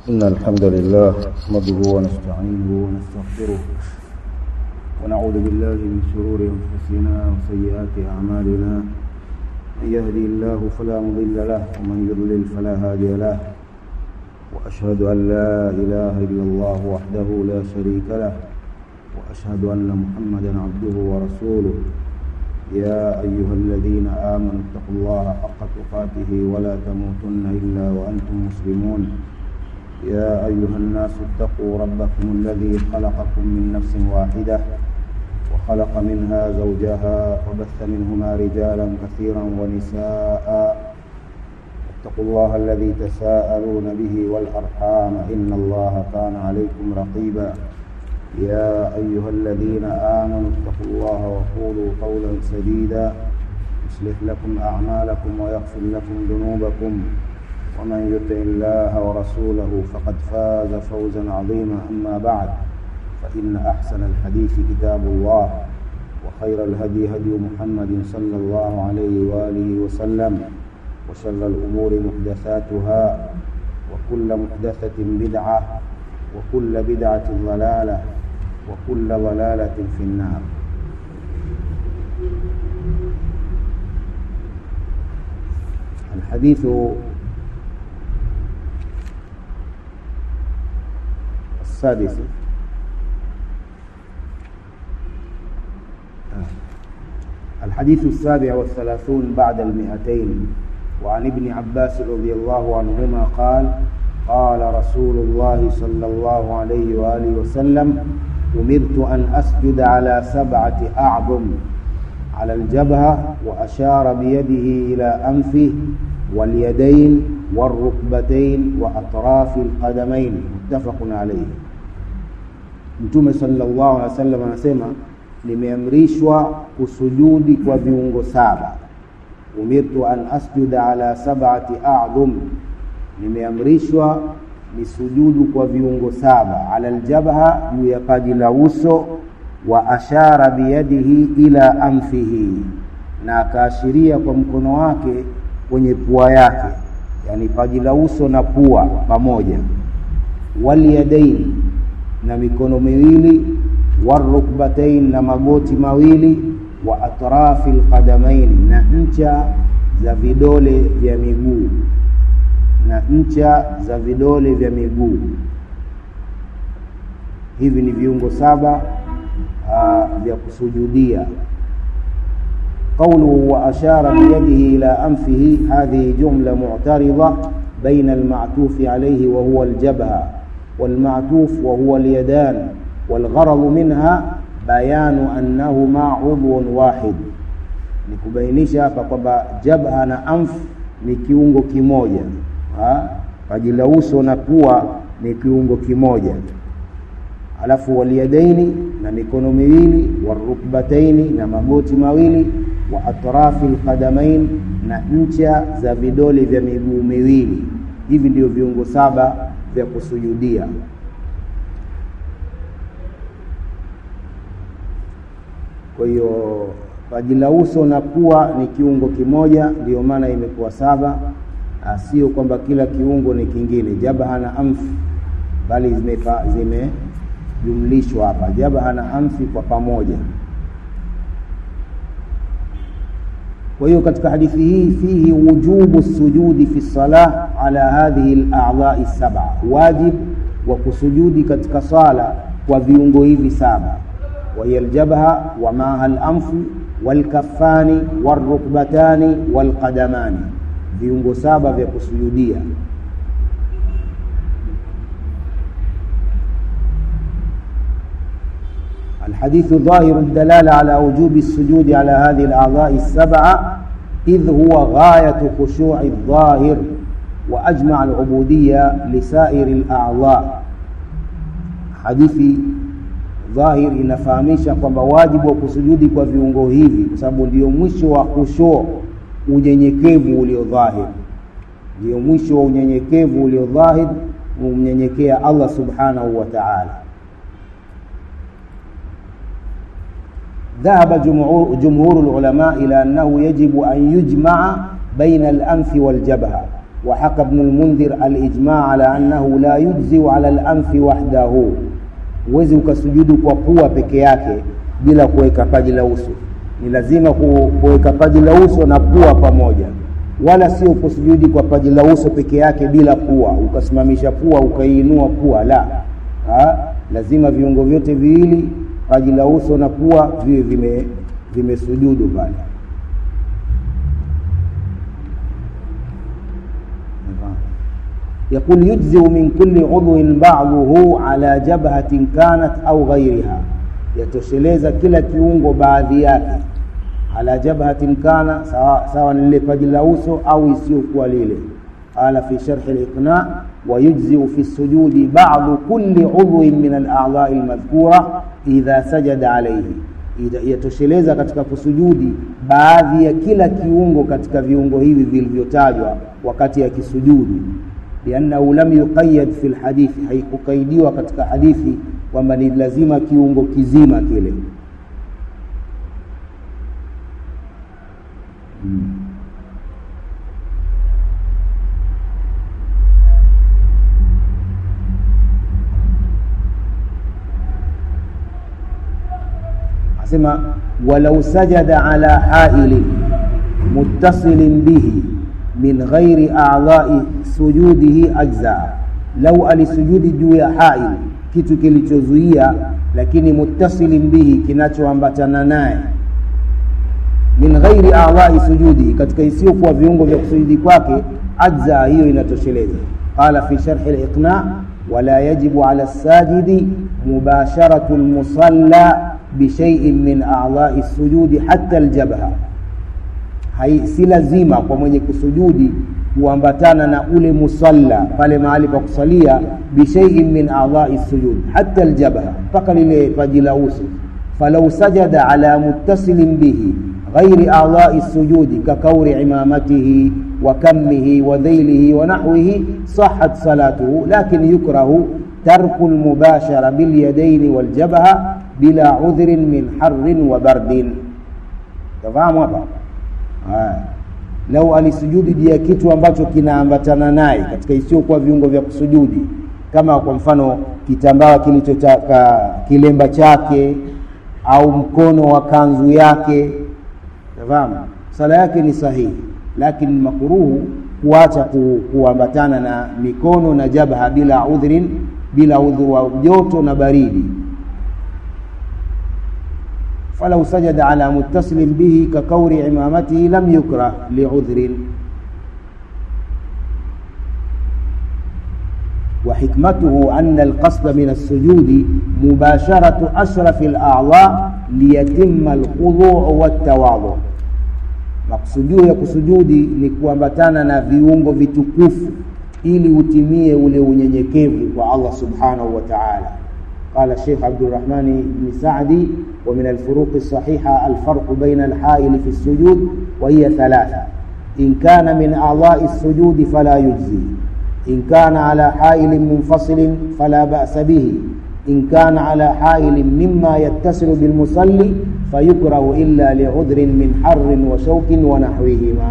إن الحمد لله نحمده ونستعينه ونستغفره ونعوذ بالله من شرور أنفسنا وسيئات أعمالنا من يهدي الله فلا مضل له ومن يضلل فلا هادي له وأشهد أن لا إله إلا الله وحده لا شريك له وأشهد أن محمدا عبده ورسوله يا أيها الذين آمنوا اتقوا الله حق تقاته ولا تموتن إلا وأنتم مسلمون يا أيها الناس اتقوا ربكم الذي خلقكم من نفس واحدة وخلق منها زوجها وبث منهما رجالا كثيرا ونساء اتقوا الله الذي تساءلون به والأرحام إن الله كان عليكم رقيبا يا أيها الذين آمنوا اتقوا الله وقولوا قولا سديدا يصلح لكم أعمالكم ويغفر لكم ذنوبكم ومن يطع الله ورسوله فقد فاز فوزا عظيما أما بعد فإن أحسن الحديث كتاب الله وخير الهدي هدي محمد صلى الله عليه وآله وسلم وشر الأمور محدثاتها وكل محدثة بدعة وكل بدعة ضلالة وكل ضلالة في النار الحديث السادس الحديث السابع والثلاثون بعد المئتين وعن ابن عباس رضي الله عنهما قال قال رسول الله صلى الله عليه وآله وسلم أمرت أن أسجد على سبعة أعظم على الجبهة وأشار بيده إلى أنفه واليدين والركبتين وأطراف القدمين متفق عليه Mtume sallallahu alaihi wasallam anasema nimeamrishwa kusujudi kwa viungo saba. Umirtu an asjuda ala sab'ati a'dhum, nimeamrishwa nisujudu kwa viungo saba. Ala aljabha, juu ya paji la uso, wa ashara biyadihi ila anfihi, na akaashiria kwa mkono wake kwenye pua yake, yani paji la uso na pua pamoja. Walyadaini, na mikono miwili warukbatain na magoti mawili wa atrafi alqadamain na ncha za vidole vya miguu na ncha za vidole vya miguu hivi ni viungo saba uh, vya kusujudia قوله وأشار بيده إلى أنفه هذه جملة معترضة بين المعتوف عليه وهو الجبهة والمعتوف وهو اليدان والغرض منها bayanu annahuma udhun wahid, ni kubainisha hapa kwamba jabha na anf ni kiungo kimoja, paji la uso na pua ni kiungo kimoja. Alafu waliyadaini, na mikono miwili, warukbataini, na magoti mawili, wa atrafi alqadamain, na ncha za vidole vya miguu miwili. Hivi ndio viungo saba vya kusujudia. Kwa hiyo paji la uso na pua ni kiungo kimoja, ndiyo maana imekuwa saba, sio kwamba kila kiungo ni kingine. Jabha na amfi, bali zimejumlishwa hapa, jabha na amfi kwa pamoja. Kwa hiyo katika hadithi hii fihi wujubu sujudi fi salah ala hadhihi al-a'dha'i sab'a, wajib wa kusujudi katika sala kwa viungo hivi saba وهي الجبهة ومعها الأنف والكفان والركبتان والقدمان viungo saba vya kusujudia الحديث ظاهر الدلالة على وجوب السجود على هذه الأعضاء السبعة إذ هو غاية خشوع الظاهر وأجمع العبودية لسائر الأعضاء حديث dhahir inafahamisha kwamba wajibu wa kusujudi kwa viungo hivi, kwa sababu ndio mwisho wa khushu, unyenyekevu ulio dhahir, ndio mwisho wa unyenyekevu ulio dhahir, umnyenyekea Allah subhanahu wa ta'ala. ذهب جمهور, جمهور العلماء إلى أنه يجب أن يجمع بين الأنف والجبهة وحكى ابن المنذر الإجماع على أنه لا يجزي على الأنف وحده huwezi ukasujudu kwa pua peke yake bila kuweka paji la uso ni lazima kuweka paji la uso na pua pamoja wala sio kusujudi kwa paji la uso peke yake bila pua ukasimamisha pua ukaiinua pua la ha? lazima viungo vyote viwili paji la uso na pua viwe vime vimesujudu pale يقول يجزئ من كل عضو بعضه على جبهة كانت أو غيرها yatosheleza kila kiungo baadhi yake ala jabhatin kana sawa, sawa ni lile paji la uso au isiyokuwa lile qala fi sharhi liqna ويجزئ في السجود بعض كل عضو من الأعضاء المذكورة إذا سجد عليه yatosheleza katika kusujudi baadhi ya kila kiungo katika viungo hivi vilivyotajwa wakati ya kisujudu liannahu lam yuqayyad fi lhadithi haikukaidiwa katika hadithi kwamba ni lazima kiungo kizima kile hmm. asema walau sajada ala hailin muttasilin bihi min ghairi a'dha'i sujudihi ajza lau alisujudi juu ya hail kitu kilichozuia lakini muttasilin bihi kinachoambatana naye min ghairi a'dha'i sujudi katika isiyokuwa viungo vya kusujudi kwake ajza hiyo inatosheleza qala fi sharhi al-iqna wala yajibu ala sajidi mubasharatu al-musalla bishaiin min a'dha'i sujudi hatta aljabha hai si lazima kwa mwenye kusujudi kuambatana na ule musalla pale mahali pa kusalia bishaiin min a'dha'i sujud hatta aljabha mpaka lile paji la uso falau sajada ala muttasilin bihi ghairi a'dha'i sujudi kakauri imamatihi wa kammihi wa dhailihi wa nahwihi sahhat salatuhu lakin yukrahu tarku almubashara bilyadaini waljabha bila udhrin min harrin wa bardin tafahamu hapa haya lau alisujudi juu ya kitu ambacho kinaambatana naye katika isiyokuwa viungo vya kusujudi kama kwa mfano kitambaa kilichotaka kilemba chake au mkono wa kanzu yake tafahamu sala yake ni sahihi lakini makuruhu kuacha ku, kuambatana na mikono na jabha bila udhrin bila udhuru wa joto na baridi فلو سجد على متصل به ككور عمامته لم يكره لعذر وحكمته أن القصد من السجود مباشرة أشرف الأعضاء ليتم الخضوع والتواضع maksudio ya kusujudi ni kuambatana na viungo vitukufu ili utimie ule unyenyekevu kwa Allah subhanahu wa ta'ala قال الشيخ عبد الرحمن بن سعدي ومن الفروق الصحيحة الفرق بين الحائل في السجود وهي ثلاثة إن كان من أعضاء السجود فلا يجزي إن كان على حائل منفصل فلا بأس به إن كان على حائل مما يتصل بالمصلي فيكره إلا لعذر من حر وشوك ونحوهما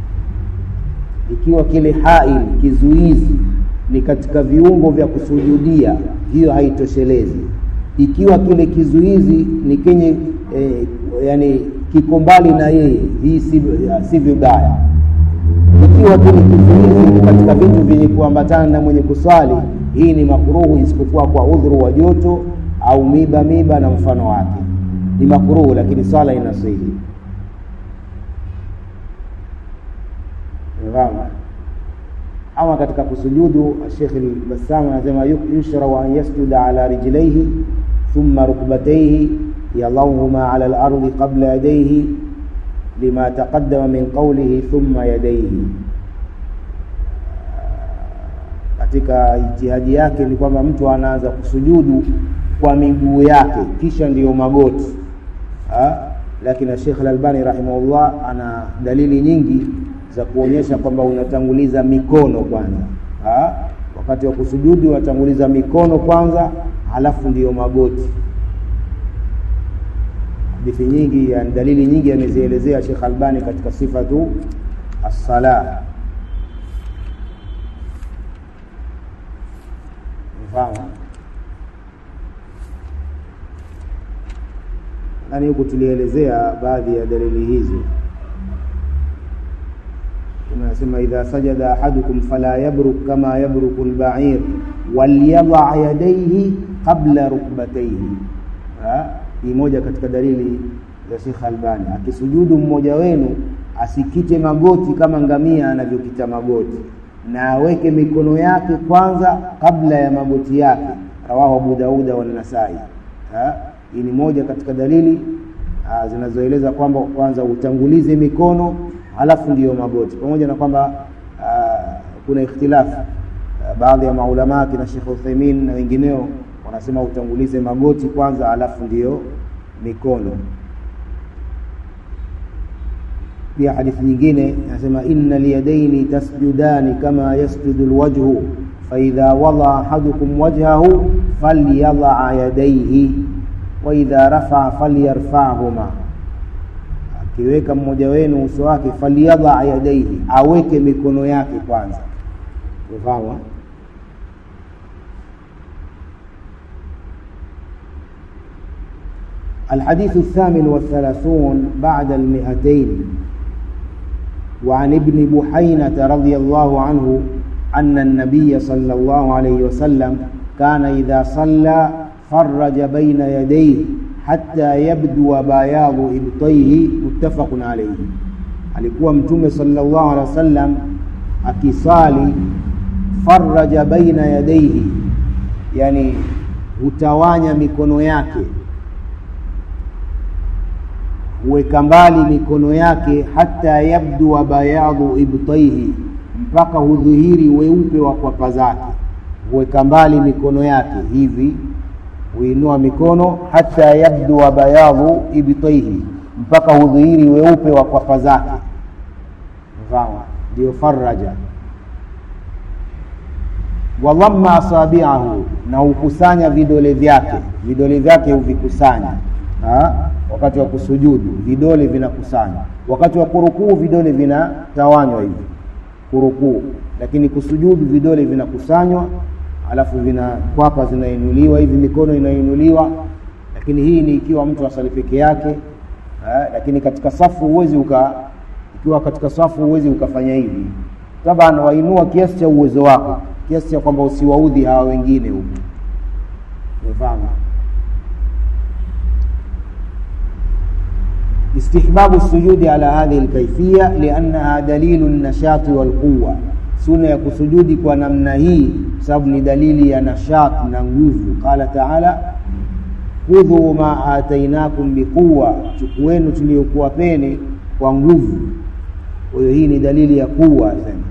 ikiwa kile hail kizuizi ni katika viungo vya kusujudia hiyo haitoshelezi ikiwa kile kizuizi ni kenye eh, yani kiko mbali na yeye hii si, si vibaya ikiwa kile kizuizi ni katika vitu vyenye kuambatana na mwenye kuswali hii ni makruhu isipokuwa kwa udhuru wa joto au miba miba na mfano wake ni makruhu lakini swala inasihi ama katika kusujudu Sheikh al-Bassam anasema yushrau an yasjuda ala rijlaihi thumma rukbatayhi yadhawhuma ala al-ardi qabla yadayhi lima taqaddama min qawlihi thumma yadayhi katika ijtihadi yake ni kwamba mtu anaanza kusujudu kwa miguu yake kisha ndiyo magoti ha? lakini Sheikh al-Albani rahimahullah ana dalili nyingi za kuonyesha kwamba unatanguliza mikono kwanza ha? wakati wa kusujudu unatanguliza mikono kwanza halafu ndiyo magoti hadithi nyingi yani dalili nyingi amezielezea Sheikh Albani katika sifatu as-sala fahamu yani huku tulielezea baadhi ya dalili hizi tunasema idha sajada ahadukum fala yabruk kama yabruku albair walyadha yadayhi qabla rukbatayhi hii moja katika dalili za Sheikh Albani akisujudu mmoja wenu asikite magoti kama ngamia anavyokita magoti na aweke mikono yake kwanza kabla ya magoti yake rawahu Abu Dauda wa Nasai hii ni moja katika dalili zinazoeleza kwamba kwanza utangulize mikono halafu ndiyo magoti pamoja na kwamba kuna ikhtilafu baadhi ya maulama kina Sheikh Uthaymeen na wengineo wanasema utangulize magoti kwanza halafu ndiyo mikono pia hadithi nyingine inasema inna liyadaini tasjudani kama yasjudu alwajhu faidha wada ahadukum wajhahu falyadaa yadaihi waidha rafaa falyarfahuma akiweka mmoja wenu uso wake falyadaa yadaihi aweke mikono yake kwanza ufahamu الحديث الثامن والثلاثون بعد المئتين وعن ابن بحينة رضي الله عنه أن النبي صلى الله عليه وسلم كان إذا صلى فرج بين يديه حتى يبدو بياض إبطيه متفق عليه alikuwa mtume sallallahu alaihi wasallam akisali faraja baina yadaihi yani hutawanya mikono yake huweka mbali mikono yake hata yabdua bayadhu ibtaihi mpaka hudhihiri weupe wa kwapa zake huweka mbali mikono yake hivi huinua mikono hata yabdua bayadhu ibtaihi mpaka hudhihiri weupe wa kwapa zake fahamu ndio faraja wadhamma asabiahu na hukusanya vidole vyake vidole vyake huvikusanya wakati wa kusujudu vidole vinakusanywa wakati wa kurukuu vidole vinatawanywa hivi kurukuu lakini kusujudu vidole vinakusanywa alafu vina kwapa zinainuliwa hivi mikono inainuliwa lakini hii ni ikiwa mtu asali peke yake ha, lakini katika safu huwezi uka ikiwa katika safu huwezi ukafanya hivi taban wainua kiasi cha uwezo wako kiasi cha kwamba usiwaudhi hawa wengine huku umefahamu استحباب السجود على هذه الكيفية لأنها دليل النشاط والقوة سنة يكسجود kwa namna hii sababu ni dalili ya nashat na nguvu qala taala khudhu ma atainakum biquwa chukueni tuliokuwa peni kwa nguvu kwa hiyo hii ni dalili ya kuwa sema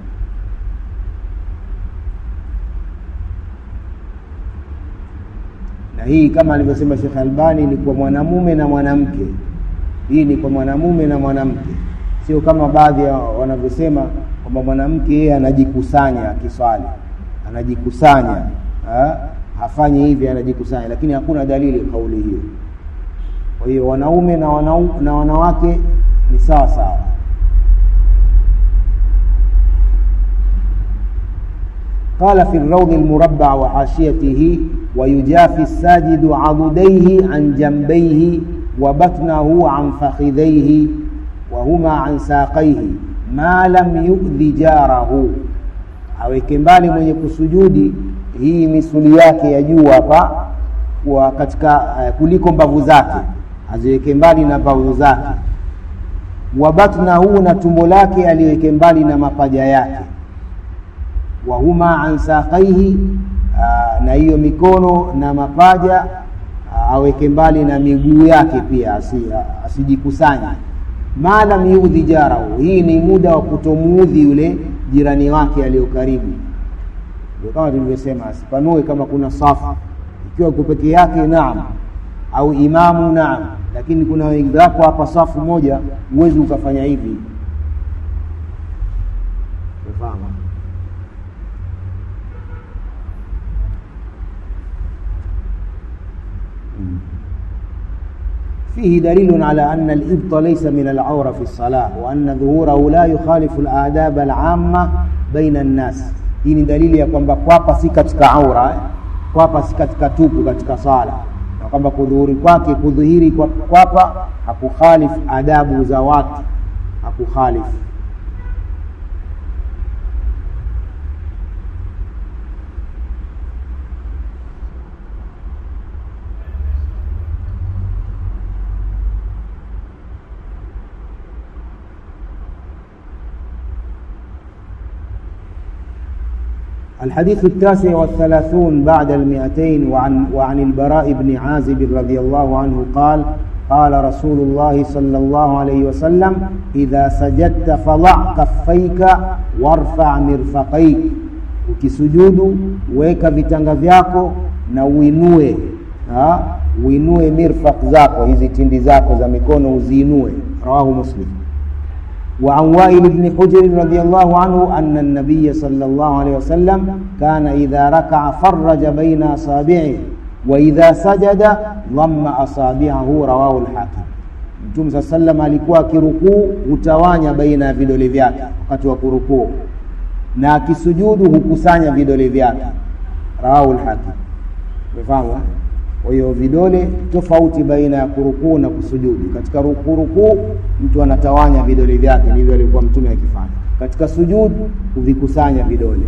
na hii kama alivyosema Sheikh Albani ni kwa mwanamume na mwanamke hii ni kwa mwanamume na mwanamke sio kama baadhi ya wanavyosema kwamba mwanamke yeye anajikusanya akiswali anajikusanya ha? hafanyi hivi anajikusanya lakini hakuna dalili kauli hiyo kwa hiyo wanaume na, wanau, na wanawake ni sawa sawa قال في الروض المربع وحاشيته ويجافي الساجد عضديه عن جنبيه وبطنه عن فخذيه وهما عن ساقيه ما لم يؤذي جاره aweke mbali mwenye kusujudi hii misuli yake ya juu hapa kwa katika uh, kuliko mbavu zake aziweke mbali na mbavu zake wabatnahu na tumbo lake aliweke mbali na mapaja yake wahuma an saqaihi uh, na hiyo mikono na mapaja aweke mbali na miguu yake pia asijikusanye ma lam yudhi jarahu hii ni muda wa kutomuudhi yule jirani wake aliyo karibu ndio kama tulivyosema asipanue kama kuna safu ikiwa uko peke yake naam au imamu naam lakini kuna wenzako hapa safu moja huwezi ukafanya hivi umefahamu فيه دليل على أن الإبط ليس من العورة في الصلاة وأن ظهوره لا يخالف الآداب العامة بين الناس hii ni dalili ya kwamba kwapa si katika aura kwapa si katika tupu katika sala na kwamba kudhuhuri kwake kudhihiri kwa kwapa hakukhalifu adabu za watu hakukhalifu الحديث التاسع والثلاثون بعد المئتين وعن, وعن البراء بن عازب رضي الله عنه قال قال رسول الله صلى الله عليه وسلم إذا سجدت فضع كفيك وارفع مرفقيك ukisujudu weka vitanga vyako na uinue ha? uinue mirfaq zako hizi tindi zako za mikono uziinue rawahu muslim وعن وائل بن حجر رضي الله عنه أن النبي صلى الله عليه وسلم كان إذا ركع فرج بين أصابعه وإذا سجد ضم أصابعه رواه الحاكم Mtume saa sallam alikuwa akirukuu hutawanya baina ya vidole vyake wakati wa kurukuu, na akisujudu hukusanya vidole vyake. Rawahu lhakim. Umefahamu? Kwa hiyo vidole tofauti baina ya kurukuu na kusujudu. Katika kurukuu mtu anatawanya vidole vyake, ndivyo alikuwa mtume akifanya. Katika sujudu huvikusanya vidole.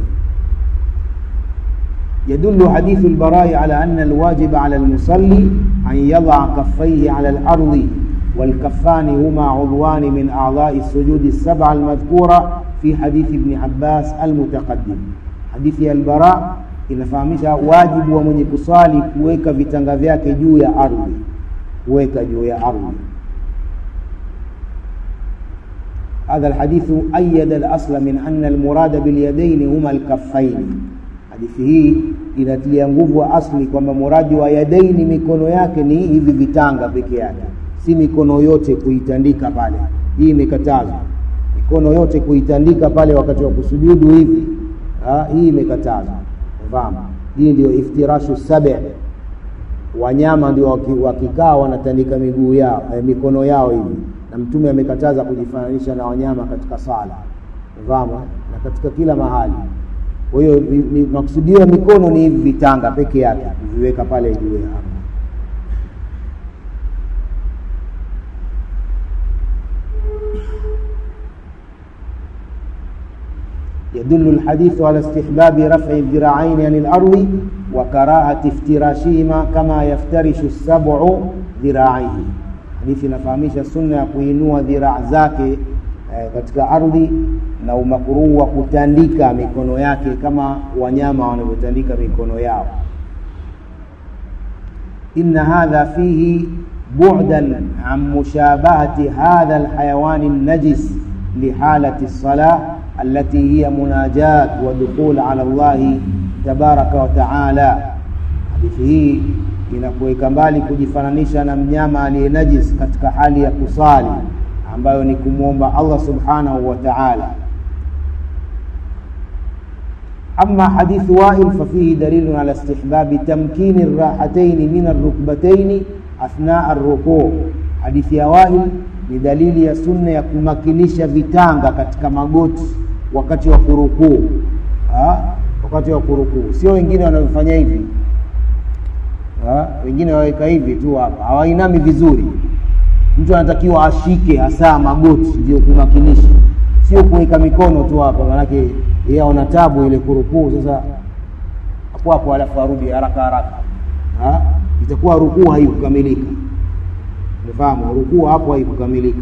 يدل حديث البراء على أن الواجب على المصلي أن يضع كفيه على الأرض والكفان هما عضوان من أعضاء السجود السبعة المذكورة في حديث ابن عباس المتقدم حديث البراء inafahamisha wajibu wa mwenye kuswali kuweka vitanga vyake juu ya ardhi kuweka juu ya ardhi هذا الحديث أيد الأصل من أن المراد باليدين هما الكفين hadithi hii inatilia nguvu wa asli kwamba muradi wa yadaini mikono yake ni hivi vitanga peke yake si mikono yote kuitandika pale hii imekatazwa mikono yote kuitandika pale wakati wa kusujudu hivi ha, hii imekatazwa fahamu hii ndio iftirashu sabi wanyama ndio wakikaa wanatandika miguu yao eh, mikono yao hivi na mtume amekataza kujifananisha na wanyama katika sala fahamu na katika kila mahali kwa hiyo makusudio ya mikono ni hivi vitanga peke yake kuviweka pale juu ya ardhi يدل الحديث على استحباب رفع الذراعين عن الأرض وكراهة افتراشهما كما يفترش السبع ذراعيه hadithi inafahamisha sunna ya kuinua dhiraa zake eh, katika ardhi na umakuruhu wa kutandika mikono yake kama wanyama wanavyotandika mikono yao inna hadha fihi bu'dan an mushabahati hadha alhayawani najis lihalati lsalah التي هي مناجاة ودخول على الله تبارك وتعالى hadithi hii inakuweka mbali kujifananisha na mnyama aliye najis katika hali ya kusali ambayo ni kumwomba Allah subhanahu wa ta'ala أما حديث وائل ففيه دليل على استحباب تمكين الراحتين من الركبتين أثناء الركوع حديث يا وائل ni dalili ya sunna ya kumakinisha vitanga katika magoti wakati wa kurukuu wakati wa kurukuu sio wengine wanavyofanya hivi ha? wengine waweka hivi tu hapa hawainami vizuri mtu anatakiwa ashike hasa magoti ndio kumakinisha sio kuweka mikono tu hapa manake yeye ana tabu ile kurukuu sasa hapo hapo alafu arudi haraka haraka ha? itakuwa rukuu haikukamilika umefahamu rukuu hapo haikukamilika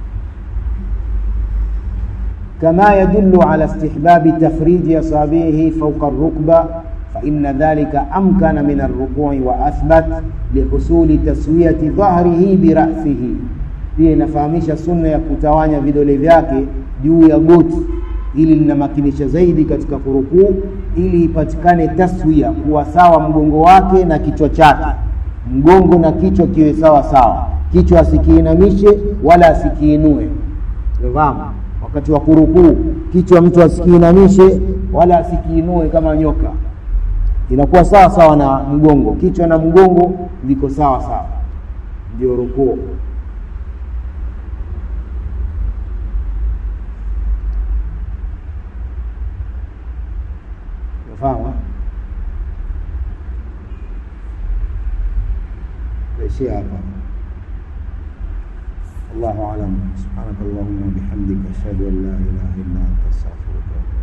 كما يدل على استحباب تفريج أصابعه فوق الركبة فإن ذلك أمكن من الركوع وأثبت لحصول تسوية ظهره برأسه pia inafahamisha sunna ya kutawanya vidole vyake juu ya goti ili linamakinisha zaidi katika kurukuu ili ipatikane taswia kuwa sawa mgongo wake na kichwa chake mgongo na kichwa kiwe sawa sawa kichwa asikiinamishe wala asikiinue fahamu wakati wa kurukuu kichwa mtu asikiinamishe wala asikiinue kama nyoka inakuwa sawa sawa na mgongo kichwa na mgongo viko sawa sawa ndio rukuu fahamu tutaishia hapa wallahu alam subhanaka allahumma wa bihamdika ashhadu an la ilaha illa anta astaghfiruka